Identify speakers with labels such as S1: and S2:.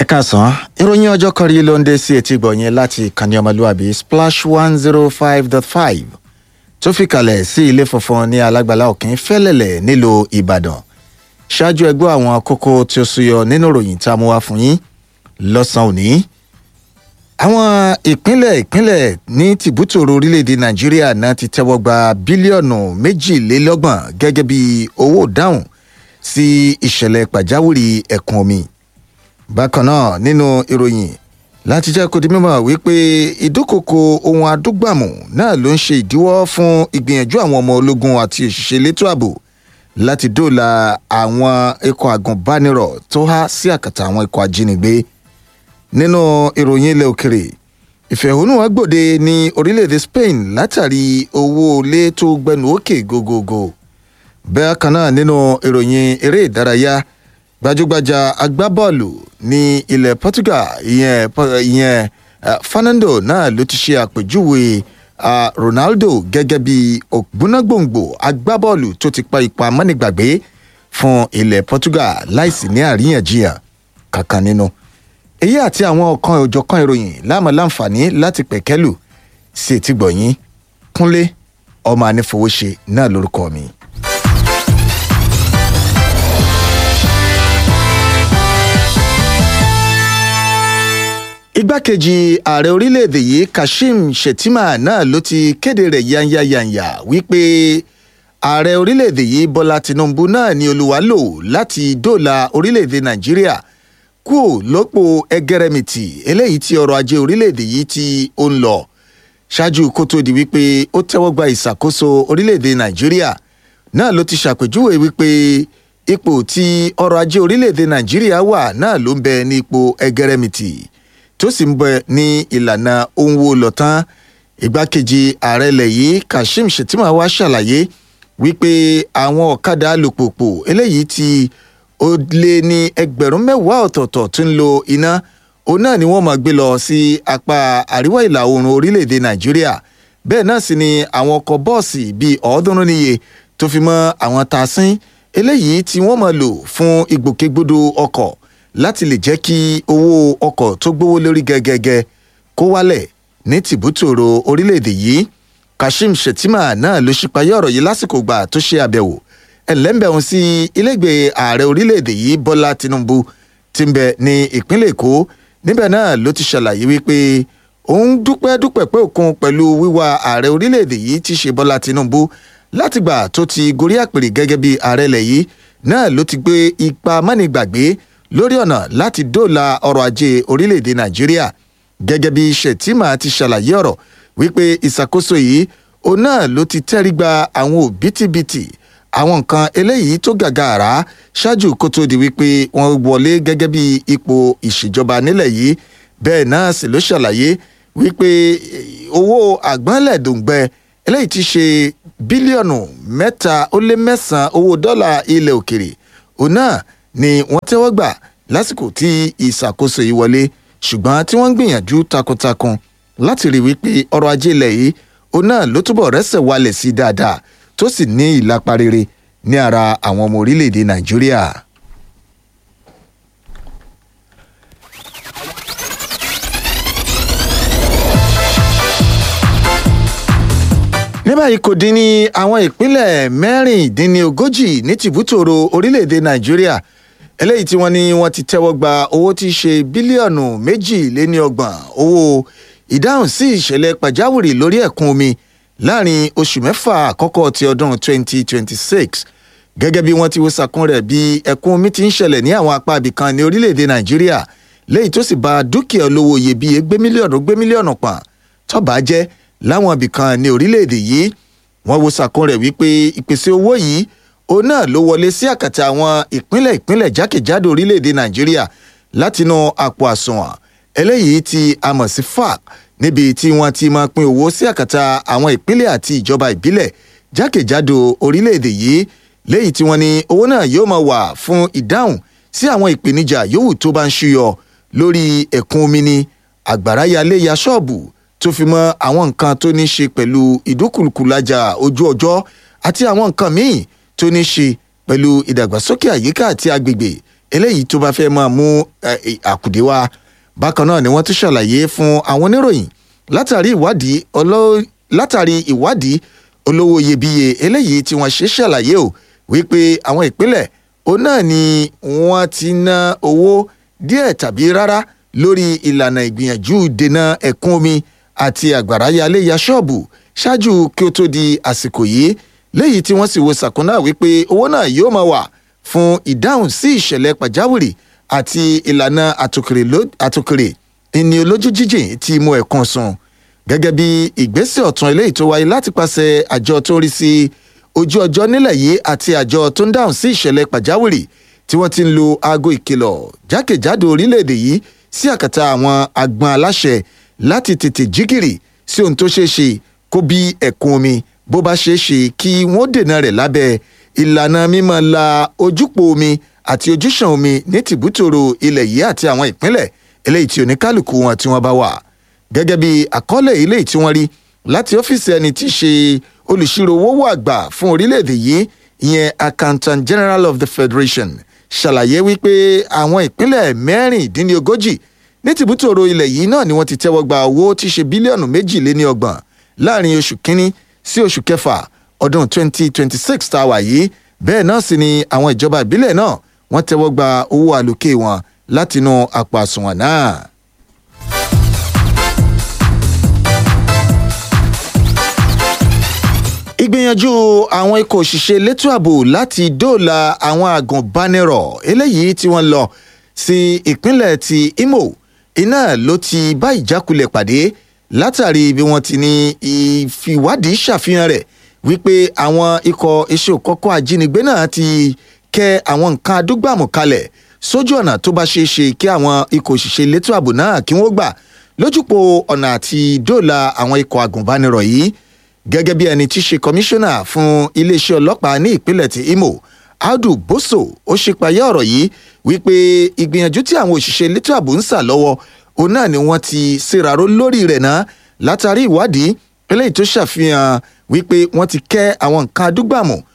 S1: káàsán ìròyìn ọjọ́ kan rí ló ń dé sí etí gbọ̀nyẹn láti ìkànnì ọmọlúwàbí splash one zero five dot five tó fi kalẹ̀ sí ilé funfun ní alágbàlá òkín fẹ́lẹ̀lẹ̀ nílùú ìbàdàn ṣáájú ẹgbẹ́ àwọn kókó tí ó súyọ nínú ìròyìn tá a mú wá fún yín lọ́sàn-án òní. àwọn ìpínlẹ̀ ìpínlẹ̀ ní tìbútòrò orílẹ̀-èdè nàìjíríà náà ti tẹ́wọ́ gba bílíọ̀nù méjìlélọ́gbọ̀n gẹ́gẹ́ bí owó dáhùn sí ìṣẹ̀lẹ̀ pàjáwìrì ẹ̀kún omi bákan náà nínú ìròyìn láti jẹ́ kó di mímọ̀ wípé ìdúkokò ohun adúgbàmù náà ló ń ṣe ìdíwọ́ fún ìgbìyànjú àwọn ọmọ ológun àti òṣìṣẹ́ elétò ààbò láti dóòlà àwọn ikọ̀ àgùnbánirọ̀ tó há sí àkàtà àwọn ikọ̀ ajínigbé nínú ìròyìn ilẹ̀ òkèrè ìfẹ̀hónúhàn gbòde ní orílẹ̀-èdè spain látàrí owó ilé tó gbẹnu òkè gógógó bẹ́ẹ̀ kan náà nínú ìròyìn eré ìdárayá gbajúgbajà agbábọ́ọ̀lù ní ilẹ̀ portugal ìyẹn ìyẹn uh, fernando náà ló ti ṣe àpèjúwe uh, ronaldo gẹ́gẹ́ bí ògbónágbòǹgbò agbábọ́ọ̀lù tó ti pa ipa mọ́nìgbàgbé fún ilẹ̀ portugal láìsí ní àríyànjiyàn kankan nínú. èyí àti àwọn ọ̀kan òjọ̀kan ìròyìn láàmú láǹfààní láti pẹ̀kẹ́lù sí ètí gbọ̀nyìn kúnlé ọmọ anífowóṣe náà lórúkọ mi. igbákejì ààrẹ orílẹ̀-èdè yìí kashim shettima náà ló ti kéde rẹ̀ yányáyányá wípé ààrẹ orílẹ̀-èdè yìí bọ́lá tinubu náà ni olúwa lò láti dóòlà orílẹ̀-èdè nàìjíríà kúò lọ́pọ̀ ẹgẹrẹmìtì eléyìí tí ọrọ̀ ajé orílẹ̀-èdè yìí tí ó ń lọ ṣáájú kó tó di wípé ó tẹ́wọ́ gba ìṣàkóso orílẹ̀-èdè nàìjíríà náà ló ti ṣàpèjúwe wípé ipò tí ọrọ̀ ajé orílẹ̀-èdè nàìjíríà wà náà ló ń bẹ ní ipò ẹgẹrẹmìtì tó sì ń bẹ ní ìlànà ohun wo lọ tán ìgbákejì ààrẹ ilẹ̀ yìí kashim shettima wá ṣàlàyé wípé àwọn ọ̀kadà alùpùpù eléyìí tí ó lé ní ẹgbẹ̀rún mẹ́wàá ọ̀tọ̀ọ̀tọ̀ tó ń lo iná òun náà ni wọ́n máa gbé lọ sí apá àríwá ìlà oòrùn orílẹ̀-èdè nàìjíríà bẹ́ẹ̀ náà sì ni àwọn ọkọ̀ bọ́ọ̀sì bíi ọ̀ọ́dúnrún níye tó fi mọ́ àwọn tasín eléyìí tí wọ́n máa lò fún ìgbòkègbodò ọkọ̀ láti lè jẹ́ kí owó ọkọ̀ tó gbówó lórí gẹ́gẹ́gẹ́ kó wálẹ̀ ní tìbútòrò orílẹ̀-èdè yìí kashim shettima náà ló ṣípayé ọ̀rọ̀ yìí lásìkò gbà tó ṣe àbẹ̀wò ẹ̀lẹ́mbẹ̀hún sí ilégbèé ààrẹ orílẹ̀-èdè yìí bọ́lá tinubu ti ń bẹ ní ìpínlẹ̀ èkó níbẹ̀ náà ló ti ṣàlàyé wípé òun dúpẹ́ dúpẹ́ pé òkun pẹ̀lú wíwá ààrẹ orílẹ̀-èdè yìí ti ṣe bọ́lá tinubu látìgbà tó ti gorí àpèrè gẹ́gẹ́ bí ààrẹ ilẹ̀ yìí náà ló ti gbé ipa mánigbàgbé lórí ọ̀nà láti dóòlà ọrọ̀ ajé orílẹ̀-èdè nàìjíríà gẹ́gẹ́ bí shettima ti ṣàlàyé ọ̀rọ̀ wípé ìṣàkóso yìí òun náà ló ti tẹ́rí gba àwọn òbítíbitì àwọn nǹkan eléyìí tó gàgàrà ṣáájú kó tó di wípé wọ́n wọlé gẹ́gẹ́ bí ipò ìṣèjọba nílẹ̀ yìí bẹ́ẹ̀ náà sì ló ṣàlàyé wípé owó àgbọ̀nlẹ̀dùngbẹ eléyìí ti ṣe bílíọ̀nù mẹ́ta ó lé mẹ́sàn-án owó dọ́là ilẹ̀ òkèrè òun náà ni wọ́n tẹ́wọ́ gbà lásìkò tí ìṣàkóso yìí wọlé ṣùgbọ́n tí wọ́n ń gbìyànjú takuntakun láti rí wípé ọrọ̀ ajé ilẹ̀ yìí òun náà ló túbọ̀ rẹ́sẹ̀ wálẹ̀ sí dáadáa tó sì ní ìlapa rere ní ara àwọn ọmọ orílẹ̀-èdè nàìjíríà. ní báyìí kò dín ní àwọn ìpínlẹ̀ mẹ́rìndínlógójì ní tìbútòrò orílẹ̀-èdè nàìjíríà eléyìí tí wọ́n ní wọ́n ti tẹ́wọ́ gba owó tí í ṣe bílíọ̀nù méjìléníọgbọ̀n owó ìdáhùn sí ìṣẹ̀lẹ̀ pàjáwìrì lórí ẹ̀kún omi láàrin oṣù mẹ́fà àkọ́kọ́ ti ọdún 2026 gẹ́gẹ́ bí wọ́n ti wo sàkún rẹ̀ bí ẹ̀kún omi ti ń ṣẹlẹ̀ ní àwọn apá ibìkan ní orílẹ̀-èdè nàìjíríà léyìí tó sì ba dúkìá olówó iyebíye gbé mílíọ̀nù gbé mílíọ̀nù pọ̀n tọ́ba jẹ́ láwọn ibìkan ní orílẹ̀-èdè yìí wọ́n wo sàkún rẹ̀ wípé ìpèsè owó yìí òun náà ló wọlé sí àkàtà àwọn ìpínlẹ̀ ìpínlẹ̀ jákèjádò orílẹ̀-èdè nàìjíríà látinú àpò àsùnwọ̀n eléyìí tí a mọ̀ sí fac níbi tí wọ́n ti máa pín owó sí àkàtà àwọn ìpínlẹ̀ àti ìjọba ìbílẹ̀ jákèjádò orílẹ̀-èdè yìí léyìí tí wọ́n ní owó náà yóò máa wà fún ìdáhùn sí àwọn ìpèníjà yòówù tó bá ń ṣúyọ lórí ẹ̀kún omi ni àgbàrá yalé ya ṣọ́ọ̀bù tó fi mọ́ àwọn nǹkan tó ní ṣe pẹ̀lú ìdúkùlùkùlájà ojú ọjọ́ àti àwọn nǹkan míì tó ní ṣe pẹ̀lú ìdàgbàsókè àyíká àti agbègbè eléyìí tó bá fẹ́ máa mú àkùdé wá bákan náà ni wọ́n tún ṣàlàyé fún àwọn oníròyìn látàrí ìwádìí látàrí ìwádìí olówó iyebíye eléyìí tí wọ́n ṣe ṣàlàyé o wípé àwọn ìpínlẹ̀ òun náà ni wọ́n ti ná owó díẹ̀ tàbí rárá lórí ìlànà ìgbìyànjú dènà ẹ̀kún omi àti àgbàrá yalé ya ṣọ́ọ̀bù ṣáájú kí ó tó di àsìkò yìí léyìí tí wọ́n sì wo sàkúnná wípé owó náà yóò máa wà fún ìdáhùn sí ìṣẹ̀lẹ̀ pàjáwìrì àti ìlànà àtòkèrè ìní olójú jíjìn tí mú ẹ̀kan sùn gẹ́gẹ́ bí ìgbésẹ̀ ọ̀tún eléyìí tó wáyé láti pàṣẹ àjọ tó ń rí sí ojú ọjọ́ nílẹ̀ yìí àti àjọ tó ń dáhùn sí ìṣẹ̀lẹ̀ pàjáwìrì tí wọ́n ti ń lo aago ìkìlọ̀ jákèjádò orílẹ̀-èdè yìí sí àkàtà àwọn agbọn aláṣẹ láti tètè jígìrì sí ohun tó ṣeé ṣe kó bí ẹ̀kún omi bó bá ṣeé ṣe kí wọ́n dènà rẹ̀ lábẹ́ ìlànà mímọ́ la ojúpò omi àti ojúṣàn omi ní tìbútòrò ilẹ̀ yìí àti àwọn ìpínlẹ̀ eléyìí tí oníkálukú wọn tí wọ́n bá wà gẹ́gẹ́ bí àkọọ́lẹ̀ eléyìí tí wọ́n rí láti ọ́fíìsì ẹni tí í ṣe olùṣirò owó àgbà fún orílẹ̀-èdè yìí ìyẹn accountant general of the federation ṣàlàyé wípé àwọn ìpínlẹ̀ mẹ́rìndínlógójì ní tìbútòrò ilẹ̀ yìí náà ni wọ́n ti tẹ́wọ́ gba owó tí í ṣe bílíọ̀nù méjì lé ní ọgbọ̀n láàrin oṣù kínní sí oṣù kẹfà ọdún 2026 tá a wà yìí bẹ́ẹ̀ náà sì ni àwọn ìjọba ìbílẹ̀ náà wọ́n tẹ́wọ́ gba owó àlòkè wọn látinú àpò àsùnwọ̀n náà. ìgbìyànjú àwọn ikọ̀ òṣìṣẹ́ elétò ààbò láti dóòlà àwọn àgùnbánirọ̀ eléyìí tí wọ́n lọ sí ìpínlẹ̀ ti imo iná ló ti bá ìjákulẹ̀ pàdé látàrí bí wọ́n ti ní ìfìwádìí ṣàfihàn rẹ̀ wípé àwọn ikọ̀ iṣẹ́ òkọ́kọ́ ajínigbé náà ti kẹ́ àwọn nǹkan adúgbàmù kalẹ̀ sójú ọ̀nà tó bá ṣeé ṣe kí àwọn ikọ̀ òṣìṣẹ́ elétò ààbò náà kí wọ́n gbà lójúpọ̀ ọ̀nà àti dóòlà àwọn ikọ̀ àgùnbánirọ̀ yìí gẹ́gẹ́ bí ẹni tí í ṣe kọmíṣánná fún iléeṣẹ́ ọlọ́pàá ní ìpínlẹ̀ ti imo audu boso ó ṣe payá ọ̀rọ̀ yìí wípé ìgbìyànjú tí àwọn òṣìṣẹ́ elétò ààbò ń sà lọ́wọ́ òun náà ni wọ́n ti ṣèràró lórí rẹ̀ náà látàrí ìwádìí eléyìí tó ṣàfihàn wípé wọ́n ti kẹ́ àwọn nǹkan adúgbàmù